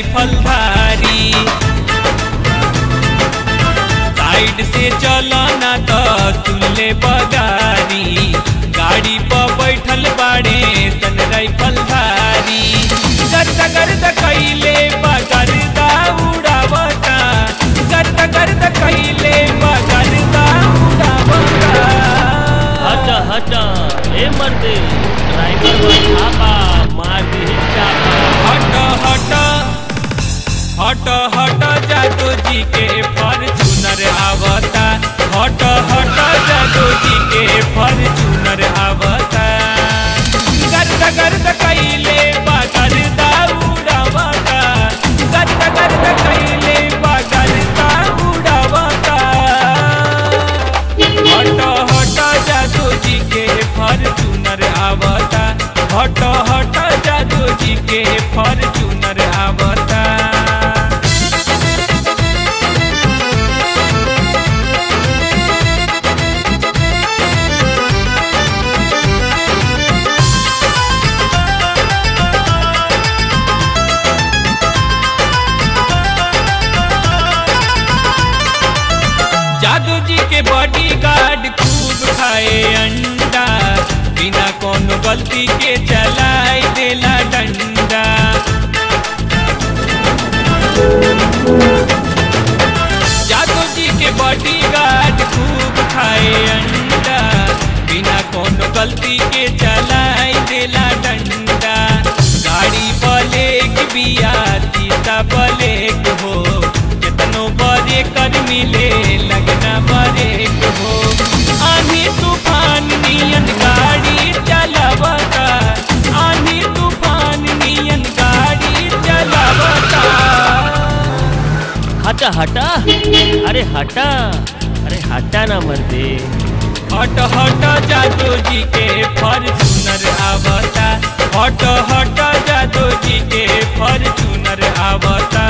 Rifle धारी side से चलना तो सुनले बगारी गाड़ी पर बैठल बाड़े सन राइफल धारी गर्द गर्द कैले बगरदा उड़ावता गर्द गर्द कैले बगरदा उड़ावता हट हट ए मर्दे ड्राइवर पर छापा मार दी चापा हट हट हट हट जादू जी के फॉर्चूनर आवता हट हट जादू जी के फॉर्चूनर आवता गर्द गर्द कैले बगरदा उड़ावता गर्द गर्द कैले बगरदा उड़ावता हट हट जादू जी के फॉर्चूनर आवता हट हट जादू जी के फॉर्चूनर आवता जादू जी के बॉडी गार्ड खूब खाए अंडा बिना कोनो गलती के चलाई देला डंडा जादू जी के बॉडी गार्ड खूब खाए अंडा बिना कोनो गलती के चलाई देला डंडा गाड़ी ब्लेक बिया सीता ब्लेक हो कितनो बड़े कर मिले लगना ब्रेक हो आंधी तूफान नियन गाड़ी चलावता आंधी तूफान नियन गाड़ी चलावता हट हटा अरे हटा अरे हटा ना मर्दे हट हट जादू जी के फॉर्चूनर आवता हट हट जादू जी के फॉर्चूनर आवता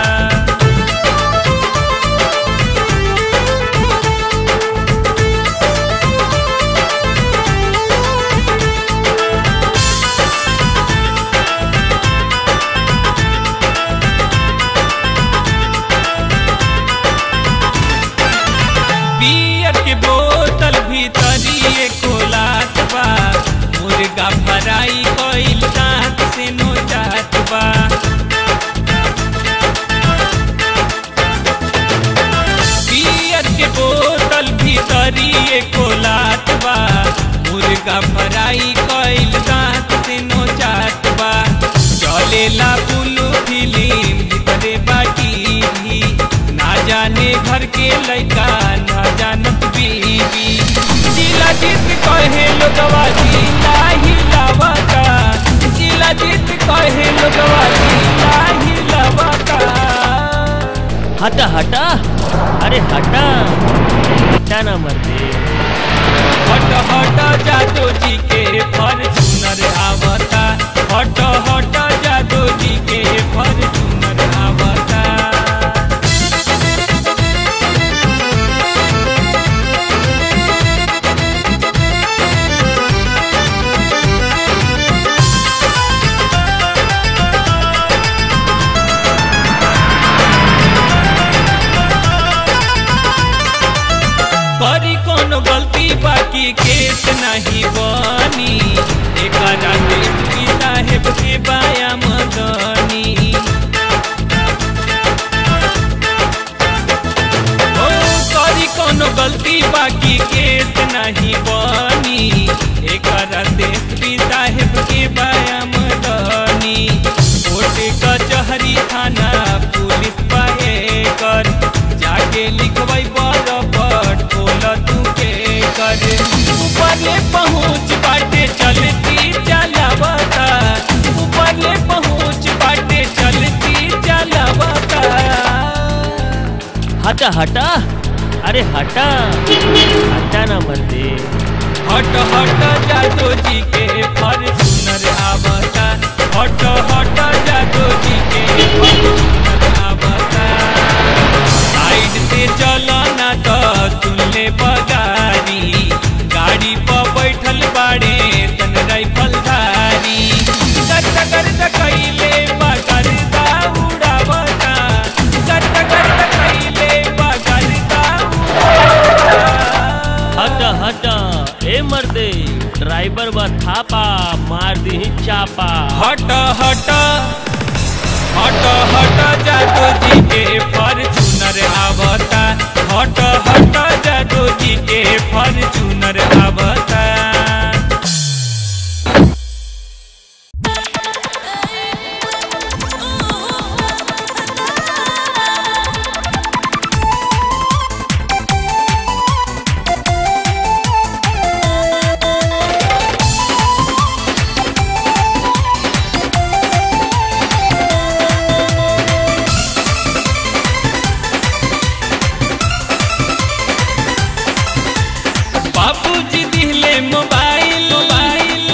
बियर के बोतल भीतरी खोलात बा मुर्गा फराई कइल दांत से नोचात बा बियर के बोतल भीतरी खोलात बा मुर्गा फराई कइल दांत से नोचात बा चलेला बुलू फिल्म भीतरे बाटी भी ना जाने घर के लड़का ना जानत बीबी जिला जीत कहे लोगवा जिला हिलावता जिला जीत कहे लोगवा जिला हिलावता हटा हटा अरे हटा हटा ना मर्दे हट हट जादू जी के फॉर्चूनर आवता हट हट जादू जी के फॉर्चूनर आवता करी कोनो गलती बाकी केस नहीं बनी एक एसपी साहेब के बाया मदनी ओ करी कोनो गलती बाकी केस नहीं बनी एक एसपी साहेब के बाया मदनी कोर्ट कचहरी थाना पुलिस पाए कर जाके लिखवाई बरपट खोल तू के कर ऊपर ले पहुँच बाटे चलती चलावता ऊपर ले पहुँच बाटे चलती चलावता हटा हटा अरे हटा हटा ना मर्दे हट हट जादू जी के फॉर्चूनर आवता हट हट जादू जी के फॉर्चूनर आवता साइड से चलना तो सुनले बगारी गाड़ी पर बैठल बाड़े सन राइफल धारी गर्द गर्द कैले बगरदा उड़ा देबा थापा मार दी चापा हट हट हट हट जादू जी के फॉर्चूनर आवता हट हट जादू जी के फॉर्चूनर आवता बाबूजी दिहले मोबाइल मोबाइल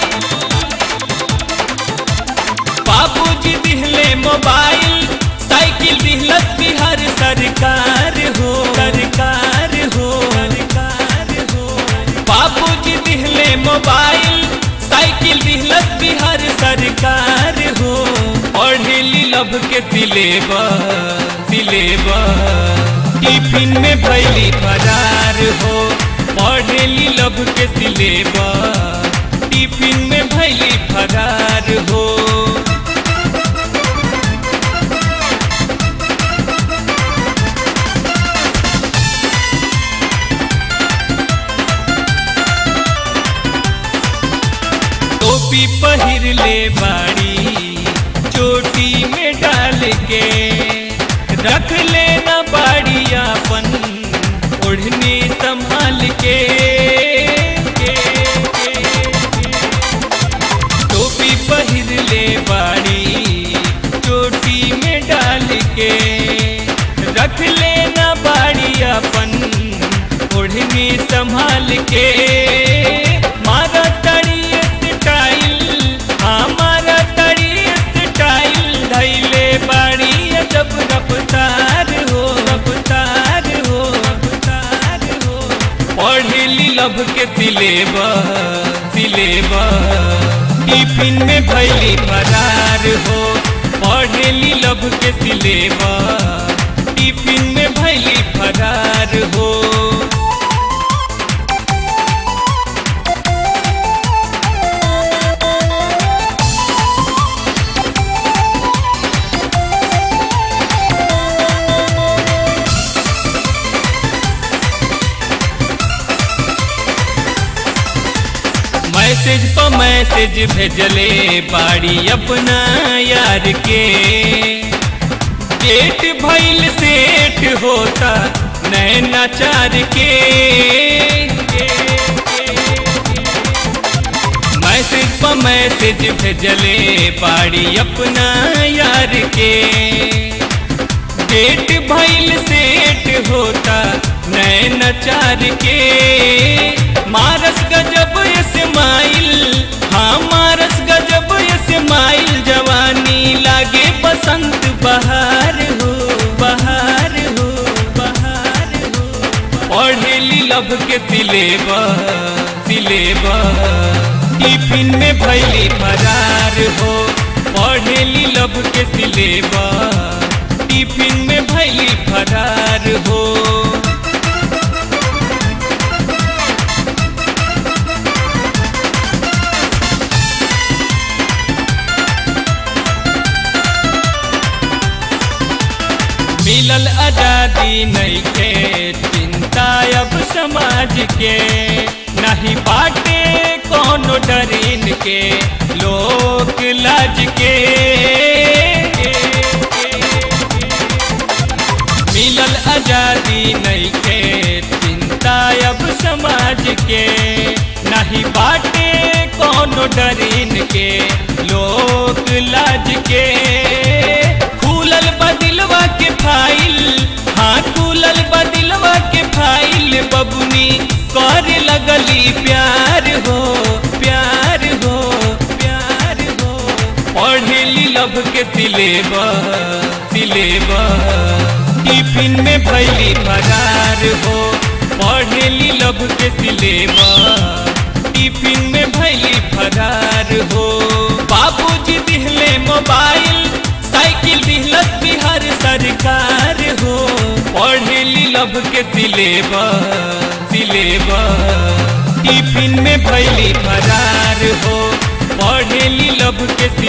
बाबूजी दिहले मोबाइल साइकिल दिहलत बिहार सरकार हो सरकार हो सरकार हो बाबूजी दिहले मोबाइल साइकिल दिहलत बिहार सरकार हो पढ़ेली लब के सिलेबस सिलेबस टिफिन में भैली फरार हो पढ़ेली लब के सिलेबस टिफिन में भैली फरार हो टोपी पहिर ले बाड़ी चोटी में डाल के रख लेना बाड़ी अपन ओढ़नी संभाल के टोपी पहिर ले बाड़ी चोटी में डाल के रख लेना बाड़ी अपन ओढ़नी संभाल के मारा तड़ी स्टाइल हमारा तड़ी स्टाइल धैले बाड़ी जब रफ्तार हो रफ्तार हो रफ्तार हो पढ़ेली लब के सिलेबस सिलेबस टिफिन में भैली फरार हो पढ़ेली लब के सिलेबस टिफिन में भैली फरार हो मैसेज पर मैसेज भेजले बाड़ी अपना यार के डेट भइल सेठ होता नैना चार के मैसेज पर मैसेज भेजले बाड़ी अपना यार के डेट भइल सेठ होता नैन चार के मारस गजब स्माइल हाँ मारस गजब स्माइल जवानी लागे बसंत बहार हो बहार हो बहार हो पढ़ेली लब के सिलेबस सिलेबस टिफिन में भैली फरार हो पढ़ेली लब के सिलेबस टिफिन में भैली फरार हो मिलल आजादी नहीं के चिंता अब समाज के नहीं बाटे कोनो डरीन के लोक लाज के मिलल आजादी नहीं के चिंता अब समाज के नहीं बाटे कोनो डरीन के लोक लाज के खुलल बदिलवा के फाइल हाँ खुलल बदिलवा के फाइल बबुनी कर लगली प्यार हो प्यार हो प्यार हो पढ़ेली लब के सिलेबस सिलेबस टिफिन में भैली फरार हो पढ़ेली लब के सिलेबस टिफिन में भैली फरार हो बाबूजी दिहले मोबाइल साइकिल दिहलत बिहार सरकार हो पढ़ेली लब के सिलेबस सिलेबस टिफिन में भैली फरार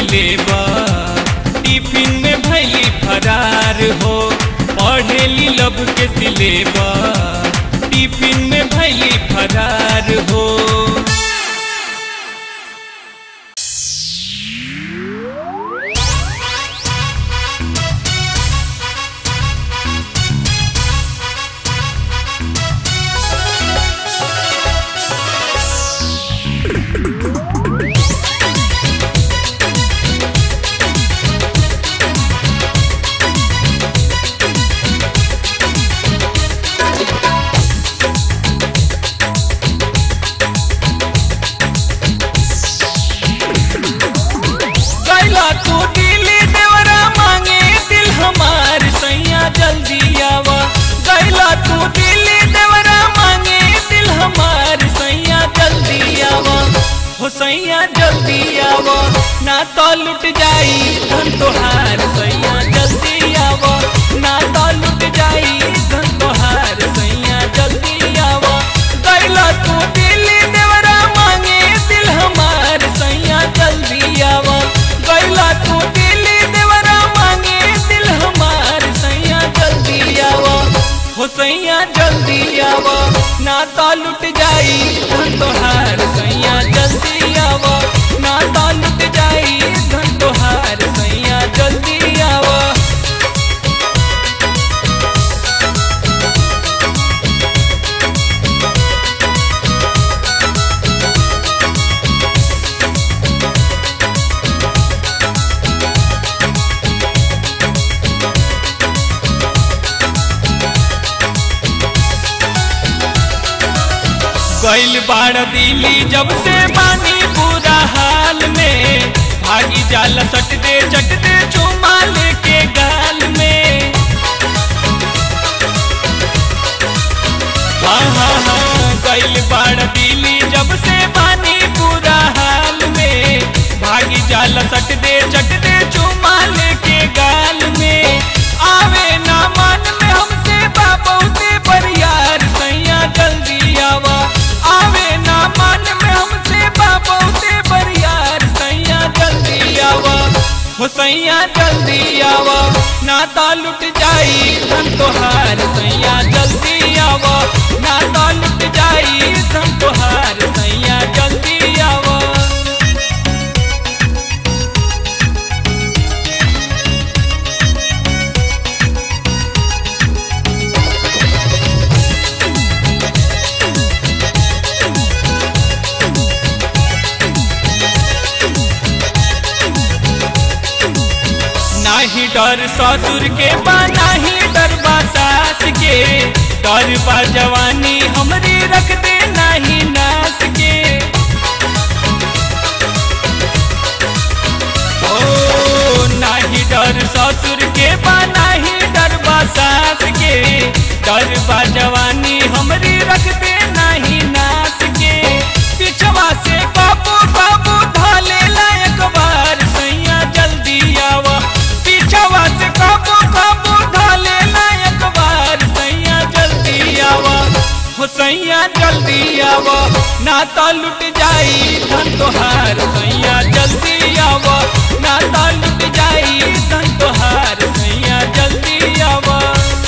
सिलेबस टिफिन में भैली फरार हो पढ़ेली लब के सिलेबस टिफिन में भैली फरार हो कैला तू दिली देवरा मांगे दिल हमार सैया जल्दी आवा कैला तू दिली देवरा मांगे दिल हमार सैया जल्दी आवा हो सैया जल्दी आवा ना तो लुट जाई धन तोहार सैया जल्दी आवा ना तो लुट जाई धन तोहार सैया जल्दी आवा कैला तू दिली देवरा मांगे दिल हमार सैया जल्दी आवा कैला तू दिली देवरा मांगे दिल हमार सैया जल्दी आवा हो सैया जल्दी आवा ना तो लुट जाई धन तोहार सैया जल्दी आवा ना तो लुट जाई धन तोहार सैया जल्दी आवा गैल बाड़ दिली जब से बानी पूरा हाल में भागी जाल सट दे चट दे चुमा लेके गाल में हाँ हाँ हाँ गैल बाड़ दिली जब से बानी पूरा हाल में भागी जाल सट दे चट दे चुमा लेके गाल में आवे ना मन में हमसे बाबूते पर यार सैया जल्दी आवा आवे ना मन में हमसे बाबूते पर यार सैया जल्दी आवा हो सैया जल्दी आवा ना तो लुट जाई धन तोहार सैया जल्दी आवा ना तो लुट जाई धन तोहार सैया जल्दी आवा नाही डर ससुर के बा नाही डर बा सास के डर बा जवानी हमरी रख दे नाही नास के ओ नाही डर ससुर के बा नाही डर बा सास के डर बा जवानी हमरी रख दे नाही नास के पिछवा से बाबू बाबू ढाले लायक बार सैया जल्दी आवा पिछवा से काबू काबू ढाले लायक बार सैया जल्दी आवा हो सैया जल्दी आवा ना तो लुट जाई धन तोहार सैया जल्दी आवा ना तो लुट जाई धन तोहार सैया जल्दी आवा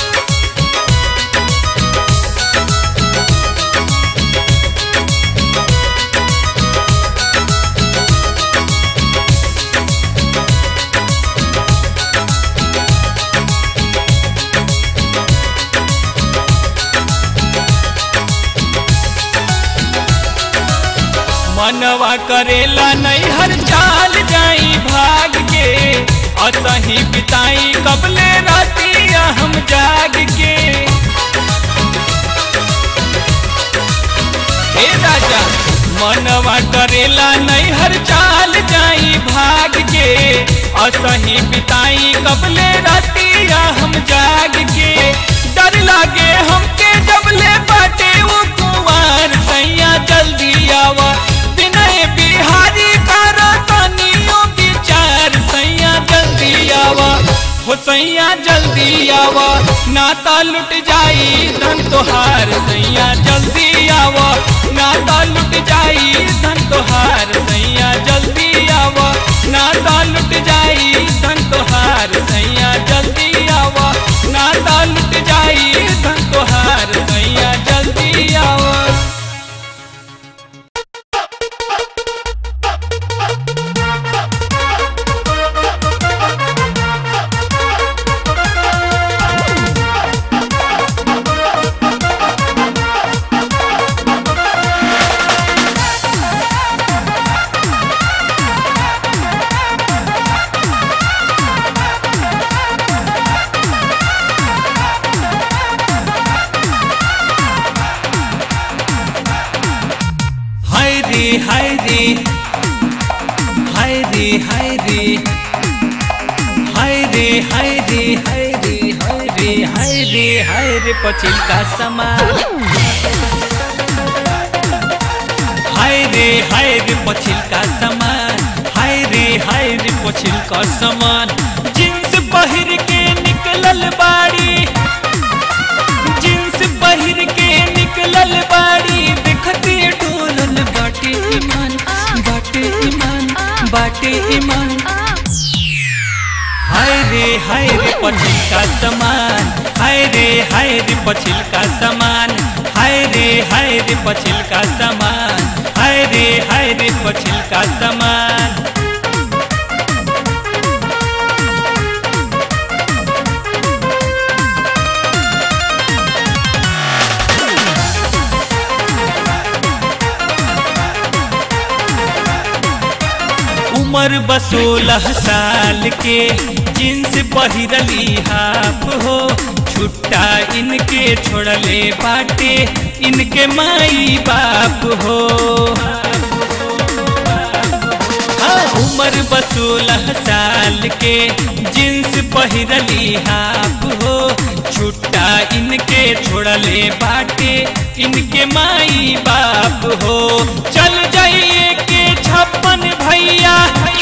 मनवा करेला नहीं हर चाल जाई भाग के असही बिताई कबले रातिया हम जाग के हे राजा मनवा करेला नहीं हर चाल जाई भाग के असही बिताई कबले रातिया हम जाग के डर लागे हमके जबले बाटे वो कुंवार सैया जल्दी आवा विनय बिहारी करो तनियो विचार सैया जल्दी आवा हो सैया जल्दी आवा नाता लुट जाई धन तोहार सैया जल्दी आवा नाता लुट जाई धन तोहार सैया जल्दी आवा नाता लुट हाय रे हाय रे पछिल का समान हाय रे हाय रे पछिल का समान हाय रे हाय रे पछिल का समान जींस पहिर के निकलल बाड़ी जींस पहिर के निकलल बाड़ी देखते डोलल बाटे ईमान बाटे ईमान बाटे ईमान हाय रे हाय रे पछिल का समान हाय रे हाय रे पछिल का समान हाय रे हाय रे पछिल का समान हाय रे हाय रे पछिल का समान उम्र बसोलह साल के जींस पहिरली हाफ हो छुट्टा इनके छोड़ले बाटे इनके माई बाप हो हाँ, उम्र बसोलह साल के जींस पहिरली हाफ हो छुट्टा इनके छोड़ले बाटे इनके माई बाप हो चल जाइए के छप्पन भैया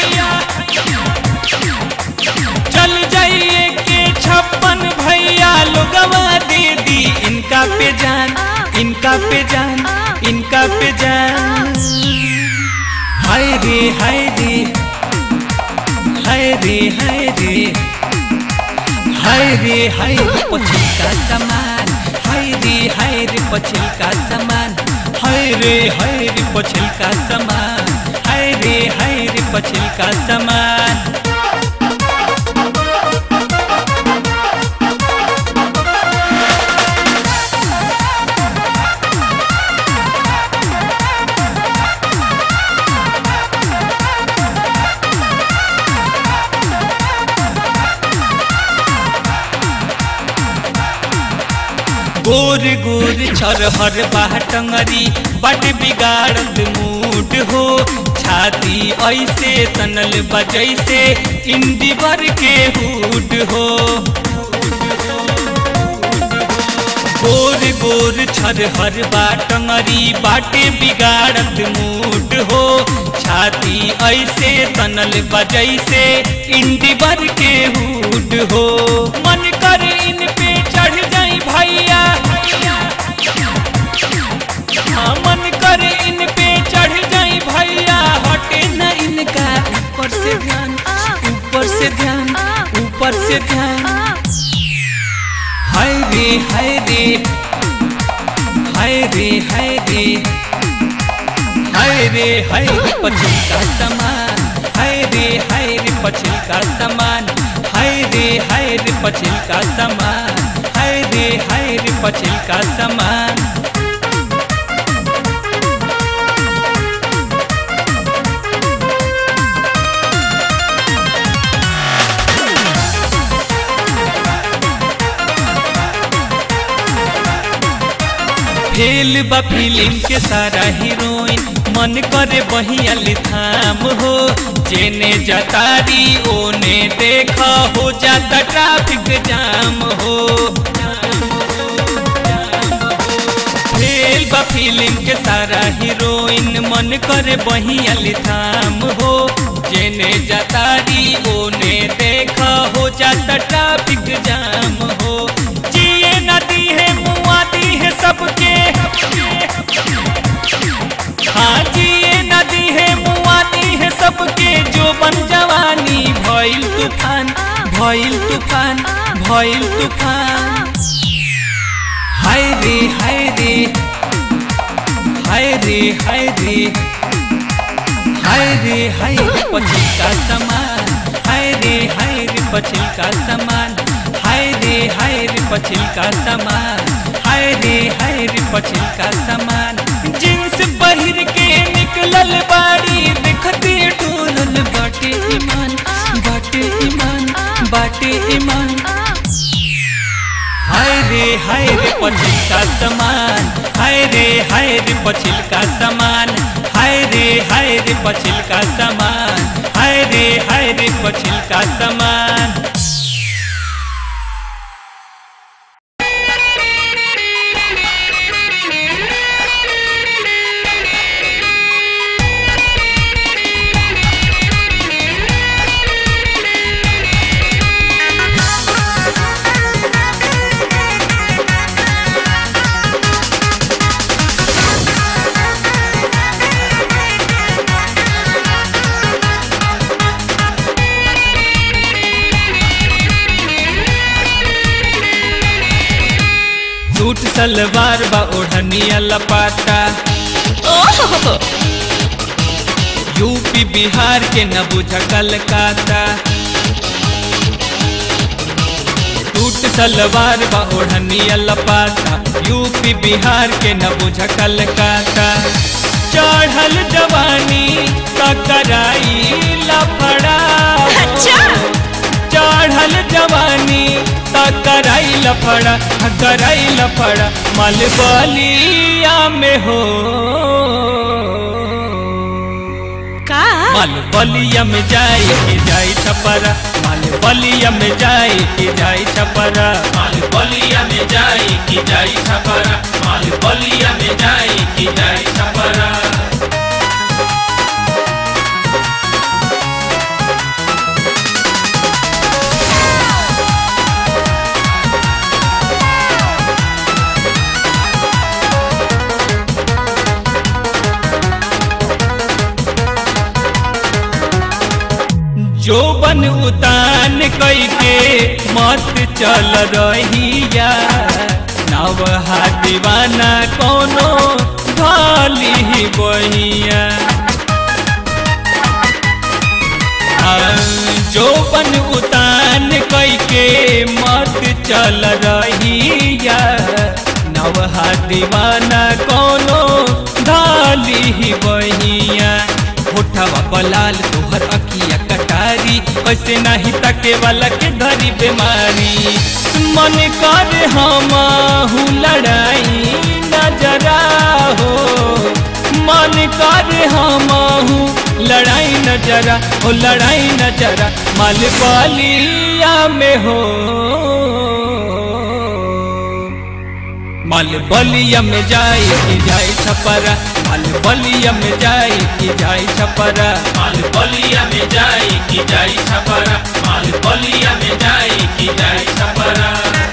चल जाइए के छप्पन भैया लोगवा दे दी इनका पे जान इनका पे जान इनका पे जान हाय रे हाय रे हाय रे हाय रे हाय रे हाय रे पछिल का समान हाय रे हाय रे पछिल का समान हाय रे हाय रे पछिल का समान हाय रे हाय रे पछिल का समान गोर गोर छरहर बाटंगरी बट बिगाड़त मूड हो छाती ऐसे तनल बजैसे इंडिवर के हुड हो गोर गोर छरहर बाटंगरी बाटे बिगाड़त मूड हो छाती ऐसे तनल बजैसे इंडिवर के हुड हो मन कर इन पे चढ़ जाई भैया हाँ, मन कर इन पे चढ़ जाई भैया हटे न इनका ऊपर से ध्यान ऊपर से ध्यान ऊपर से ध्यान हाय रे हाय रे हाय रे हाय रे हाय रे हाय रे पछिल का समान हाय रे हाय रे पछिल का समान हाय रे हाय रे पछिल का समान हाय रे हाय रे पछिल का समान फेल बा फिल्म के सारा हीरोइन मन करे बहियाली थाम हो जेने जतारी ओने देखा हो जाता ट्रैफिक जाम हो फेल बा फिल्म के सारा हीरोइन मन करे बहियाली थाम हो जेने जतारी ओने देखा हो जाता ट्रैफिक जाम हो जिए नदी है मुआदी है सबके हाँ जिए नदी है मुआदी है सबके जो बन जवानी भइल तूफान भइल तूफान भइल तूफान हाय रे हाय रे हाय रे हाय रे हाय रे हाय रे पछिल का समान हाय रे हाय रे पछिल का समान हाय रे हाय रे पछिल का समान हाय रे हाय रे पछिल का समान जींस पहिर के निकलल बाड़ी देखते डोलल बाटे ईमान बाटे ईमान बाटे ईमान हाय रे हाय रे पछिल का समान हाय रे हाय रे पछिल का समान हाय रे हाय रे पछिल का समान हाय रे हाय रे पछिल का समान सलवार बा ओढ़निया लपाटा ओहो यूपी बिहार के न बुझ कलकाता टूट सलवार बा ओढ़निया लपाटा यूपी बिहार के न बुझ कलकाता चढ़ल जवानी ककराई लफड़ा अच्छा। चढ़ल जवानी कराई लफड़ा कराई लफड़ा मलबलिया में हो का माल बलिया में जाई के जाई छपरा माल बलिया में जाई के जाई छपरा माल बलिया में जाई के जाई छपरा माल बलिया में जाई के जाई छपरा जो बन उतान कई के मत चल रहिया नवहा दीवाना कोनो भाली ही बहिया आ, जो बन उतान कई के मत चल रहिया नवहा दीवाना कोनो धाली ही बहिया होठवा बलाल तोहर अखिया कटारी ऐसे नहीं तके वाला के धरी बीमारी मन कर हम लड़ाई नजरा हो मन कर हम लड़ाई नजरा हो लड़ाई नजरा माल बलिया में हो माल बलिया में जाए कि जाए छपरा माल बलिया में जाए कि जाए छपरा माल बलिया में जाए कि जाए छपरा माल बलिया में जाए कि जाए छपरा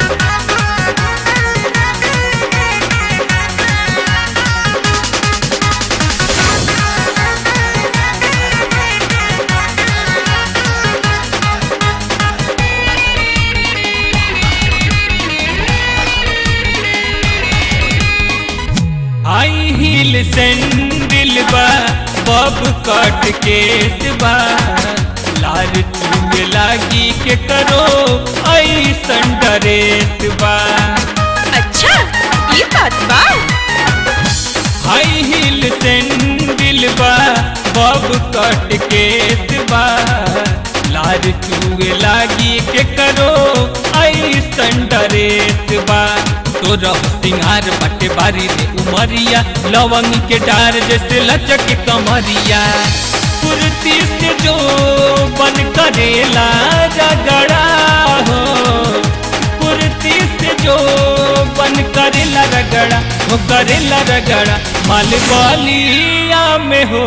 हाई हील सैंडल बा बब कट केस बा लाल चूल लागी के करो ऐसन डरेस बा अच्छा ये बात बा हाई हील सैंडल बा बब कट केस बा लाल चूल लागी के करो ऐसन डरेस बा तोरा सिंगार बटे बारी रे उमरिया लवंग के डार जैसे लचक कमरिया कुर्ती से जो बन करेला रगड़ा हो कुर्ती से जो बन करेला रगड़ा वो करेला रगड़ा माल बलिया में हो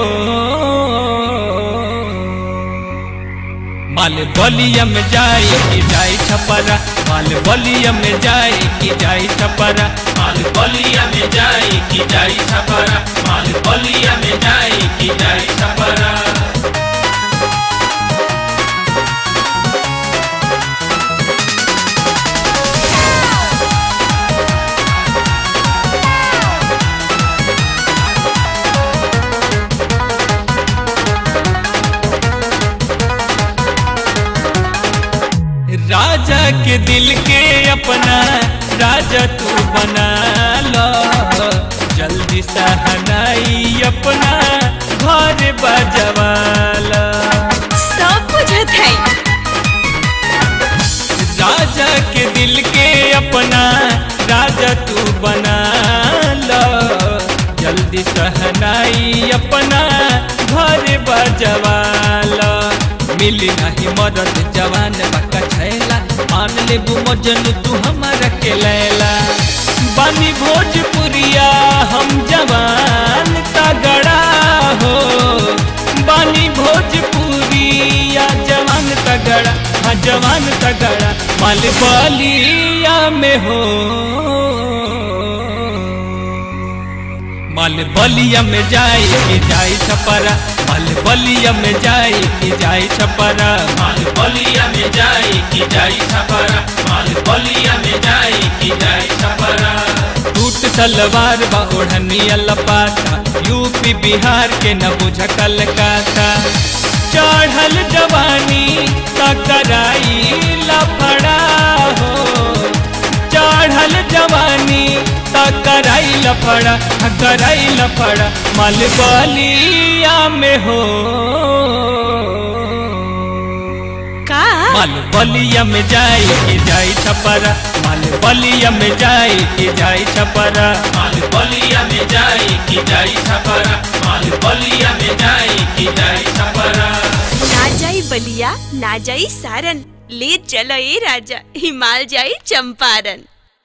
माल बलिया में जाए कि जाए छपरा माल बलिया में जाए कि जाए छपरा माल बलिया में जाए कि जाए छपरा माल बलिया में जाए कि जाए छपरा राजा के दिल के अपना राजा तू बना लो जल्दी सहनाई अपना घर बजवाला सब बुझत है राजा के दिल के अपना राजा तू बना लो जल्दी सहनाई अपना घर बजवाला मिली नहीं मदद जवान बका छैला मान ले मजन तू हमारा के लैला बानी भोजपुरिया हम जवान तगड़ा हो बानी भोजपुरिया जवान तगड़ा हाँ जवान तगड़ा माल बलिया में हो माल बलिया में जाए कि जाए छपरा माल बलिया में जाए कि जाए छपरा माल बलिया में जाए कि जाए छपरा माल बलिया में जाए कि जाए छपरा सूट सलवार बा ओढ़निया लपाता यूपी बिहार के न बुझ कलकाता चढ़ल जवानी तकराई लफड़ा हो चढ़ल जवानी तकराई लफड़ा कराई लफड़ा मलबलिया में हो का माल बलिया में जाई कि जाई छपरा माल बलिया में जाई कि जाई छपरा माल बलिया में जाई कि जाई छपरा माल बलिया में जाई कि जाई छपरा ना जाई बलिया ना जाई सारन ले चलो ए राजा हिमाल जाई चंपारण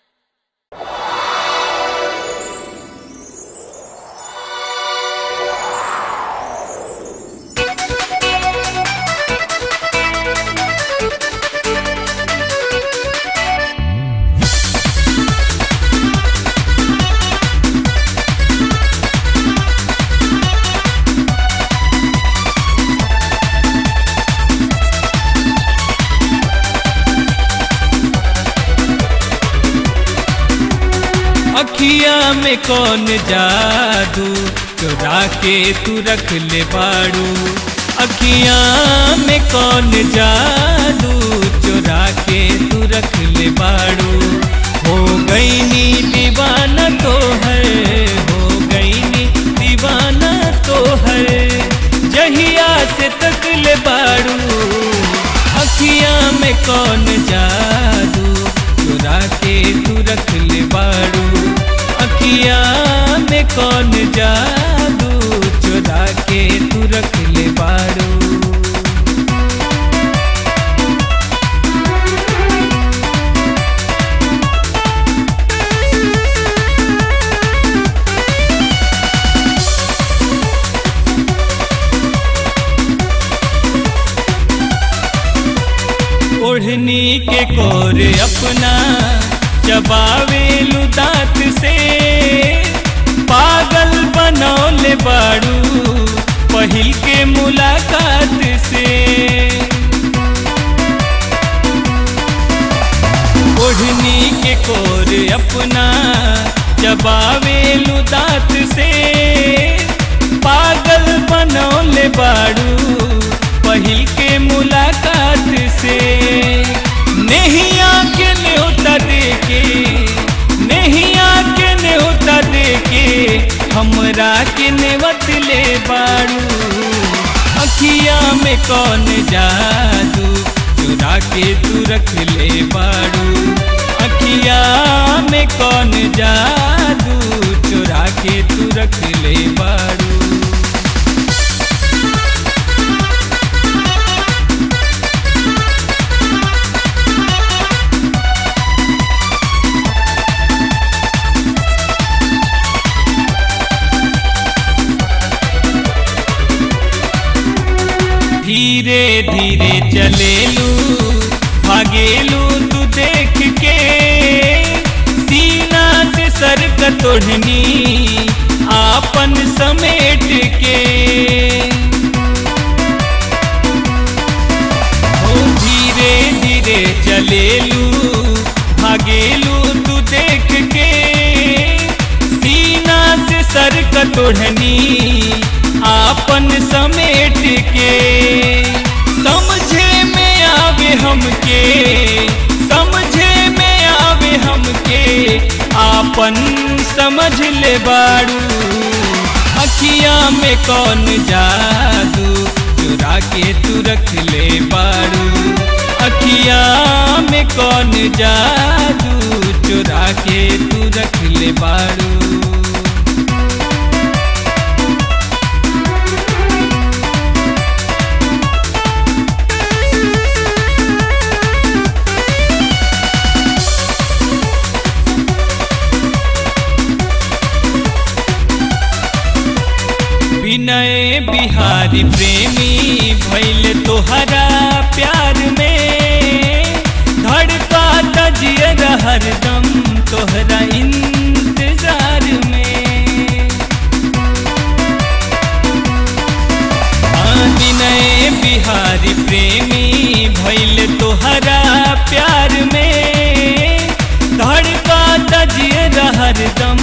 अखिया में कौन जादू चुरा के तू रख ले बाड़ू अखिया में कौन जादू चुरा के तू रख ले बाड़ू हो गई नी दीवाना तो है हो गई नी दीवाना तो है जहिया से तक ले बाड़ू अखिया में कौन जादू चुरा के तू रख ले बाड़ू अखिया में कौन जादू चुरा के तू रख ले बाड़ू ओढ़नी के कोर अपना चबावेलु दांत से पागल बनौले बाड़ू पहिल के मुलाकात से ओढ़नी के कोर अपना चबावेलु दांत से पागल बनौले बाड़ू पहिल के मुलाकात से नहीं आके न्योता देके नहीं आके न्योता देके हमरा के नेवत ले बाड़ू अखिया में कौन जादू चुरा के तू रख ले बाड़ू अखिया में कौन जादू चुरा के तू रख ले बाड़ू धीरे धीरे चलेलू भागेलू तू देख के सीना से सर कतोढ़नी आपन समेट के ओ धीरे धीरे चलेलू भागेलू तू देख के सीना से सर कतोढ़नी आपन समेट के समझे में आवे हमके समझे में आवे हमके आपन समझ ले बाड़ू अखिया में कौन जादू चुरा के तू रख ले बाड़ू अखिया में कौन जादू चुरा के तू रख ले बाड़ू विनय बिहारी प्रेमी भैल तोहरा प्यार में धड़का तजियर हरदम तोहरा इंतजार में हाँ, विनय बिहारी प्रेमी भैल तोहरा प्यार में धड़का तजियर हरदम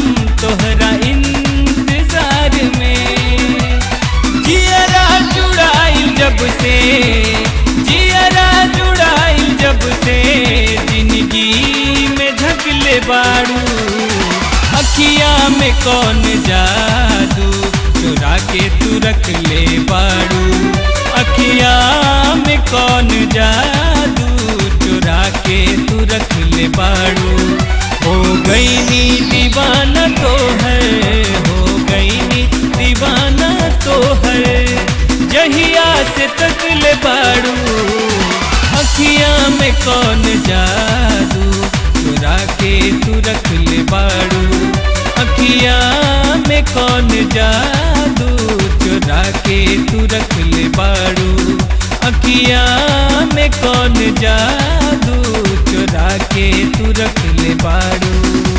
बाड़ू अखिया में कौन जादू चुरा के तू रख ले बाड़ू अखिया में कौन जादू चुरा के तू रख ले बाड़ू हो गई नी दीवाना तो है हो गई नी दीवाना तो है जहिया से तक ले बाड़ू अखिया में कौन जादू चुरा के तू रख ले बाड़ू अखिया में कौन जादू चुरा के तू रख ले बाड़ू अखिया में कौन जादू चुरा के तू रख ले बाड़ू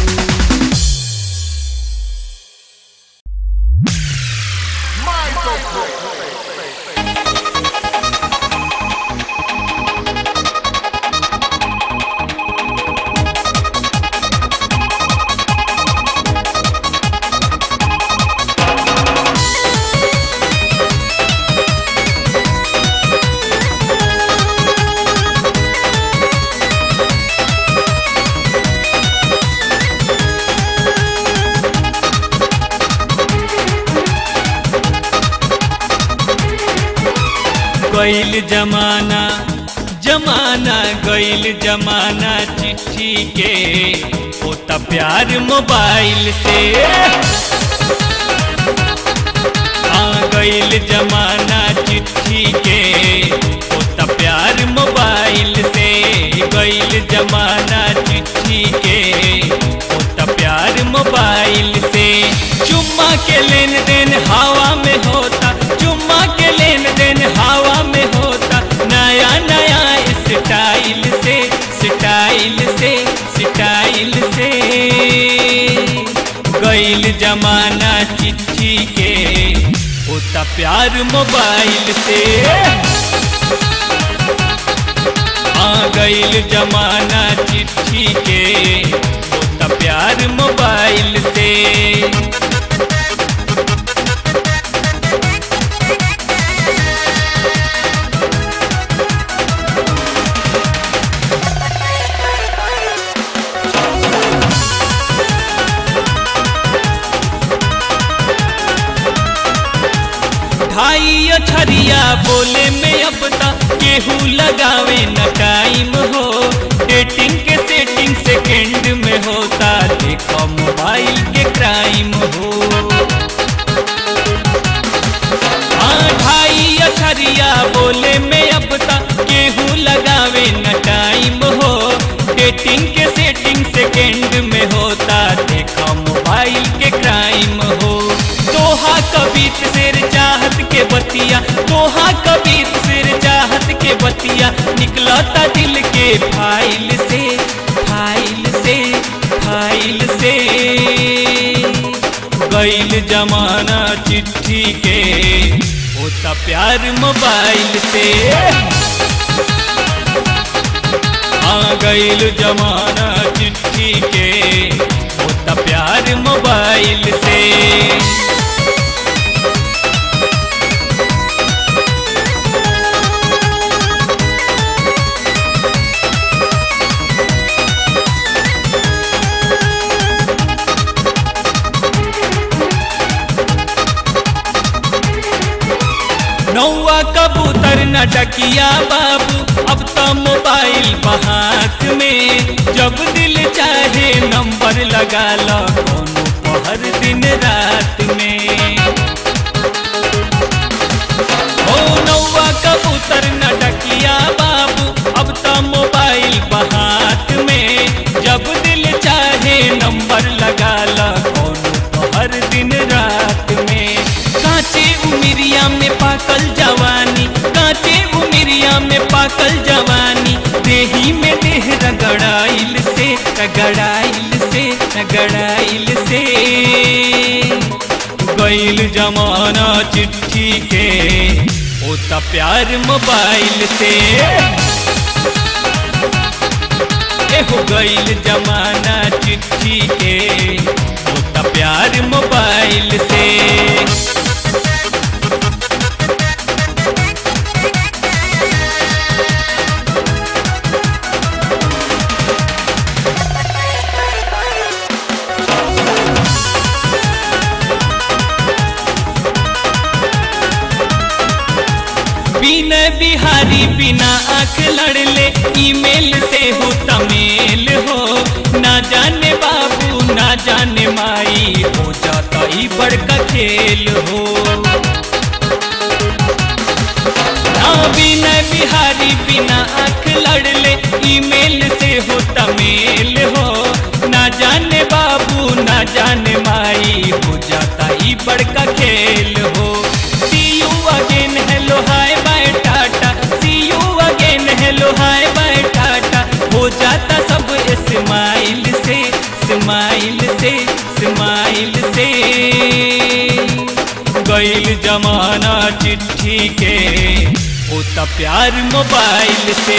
गईल जमाना जमाना गईल जमाना चिट्ठी के होता प्यार मोबाइल से आ गईल जमाना चिट्ठी के होता प्यार मोबाइल से गईल जमाना चिट्ठी के होता प्यार मोबाइल से चुम्मा के लेन देन हवा में होता चुम्मा के लेन देन हवा में होता नया नया स्टाइल से स्टाइल से स्टाइल से गईल जमाना चिट्ठी के होता प्यार मोबाइल से आ गईल जमाना चिट्ठी के होता प्यार मोबाइल से ढाई अछरिया बोले में अब तक केहू लगावे न टाइम हो डेटिंग के सेटिंग सेकंड में होता देखो मोबाइल के क्राइम हो हाँ ढाई अछरिया बोले में अब तक केहू लगावे न टाइम हो डेटिंग के सेटिंग सेकंड में होता देखो मोबाइल के क्राइम हो तोहा कबीत सिर चाहत के बतिया तोहा कबीत सिर चाहत के बतिया निकलता दिल के फाइल से फाइल से फाइल से गईल जमाना चिट्ठी के होता प्यार मोबाइल से आ गईल जमाना चिट्ठी के होता प्यार मोबाइल से नौवा कबूतर न डकिया बाबू अब तो मोबाइल बहात में जब दिल चाहे नंबर लगा लो कोनो पहर दिन रात में ओ नौवा कबूतर न डकिया बाबू अब तो मोबाइल बहात में जब दिल चाहे नंबर लगा लो कोनो पहर दिन रात में कांचे उमिरिया में पाकल जवानी कांचे उमिरिया में पाकल जवानी देही में देह रगड़ाइल से रगड़ाइल से रगड़ाइल से गईल जमाना चिट्ठी के होता प्यार मोबाइल से ए हो गईल जमाना चिट्ठी के होता प्यार मोबाइल से बिना बिहारी बिना आंख लड़ले ईमेल से हो तमेल हो ना जाने बाबू ना जाने माई हो जाता ही बड़का खेल हो हाँ बिना बिहारी बिना आंख लड़ले ईमेल से हो तमेल हो ना जाने बाबू ना जाने माई हो जाता ही बड़का खेल हो see you again hello hi bye tata see you again hello hi bye tata हो जाता सब स्माइल से स्माइल से स्माइल से गईल जमाना चिट्ठी के होता प्यार मोबाइल से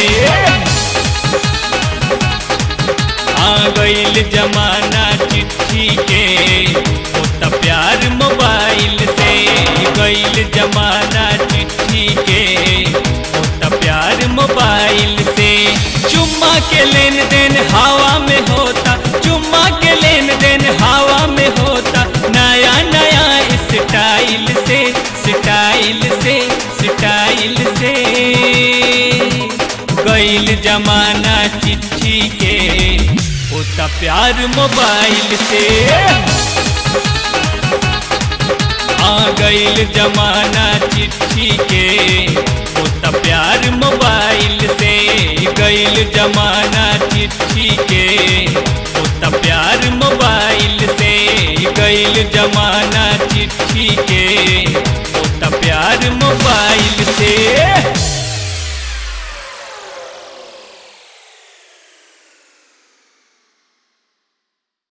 आ गईल जमाना चिट्ठी के होता प्यार मोबाइल से गईल जमाना चिट्ठी के होता प्यार मोबाइल से चुम्मा के लेन देन हवा में होता चुम्मा के लेन देन हवा में होता नया नया स्टाइल से स्टाइल से स्टाइल से गईल जमाना चिट्ठी के होता प्यार मोबाइल से आ गईल जमाना चिट्ठी के होता प्यार मोबाइल से गईल जमाना चिट्ठी के होता प्यार मोबाइल से गईल जमाना